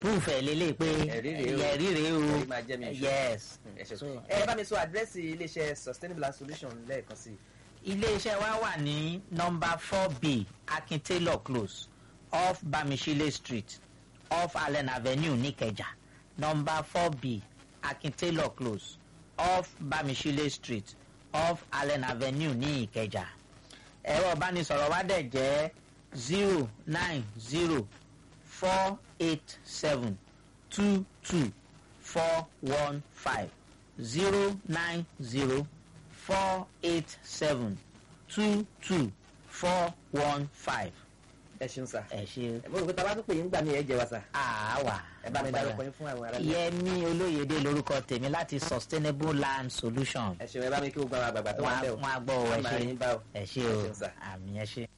proof ẹ̀ lélẹ̀ pé Ẹ̀rí rèé o. ẹ̀rí rèé o Ẹ̀rí máa jẹ́ mi ìṣó. yes ẹ ṣe So, ẹ bá mi sọ àdírẹ́sì iléeṣẹ́ sustainable Land solution lẹ́ẹ̀kan sí i. iléeṣẹ́ wa wà ní nọmba four b akin taylor close off bamishile street off allen avenue nìkẹjà nọmba four b akin taylor close off bamishile street off allen avenue ní ìkẹjà ẹ̀rọ ìbánisọ̀rọ̀ wa dẹ̀ jẹ́ zero nine zero four eight seven two two four one five zero nine zero four eight seven two two four one five. ẹ ṣeun sà. ẹ ṣe mo rò pé tá a bá tún pè yín gbà mí ẹ jẹ wa sà. àáwá. ẹ bá mi dárúkọ yín fún àwọn ará ilé. yẹmi olóyèdè lórúkọ tèmi láti sustainable land solution. ẹ ṣeun ẹ bá mi kí gbogbo àwọn àgbààgbà tó wà ń bẹ̀ o. wọn á gbọ́ ọ ẹ Wọ́n máa rí ṣe yín bá o. ẹ ṣe Ẹ o ṣeun sà. àmì ẹ ṣe.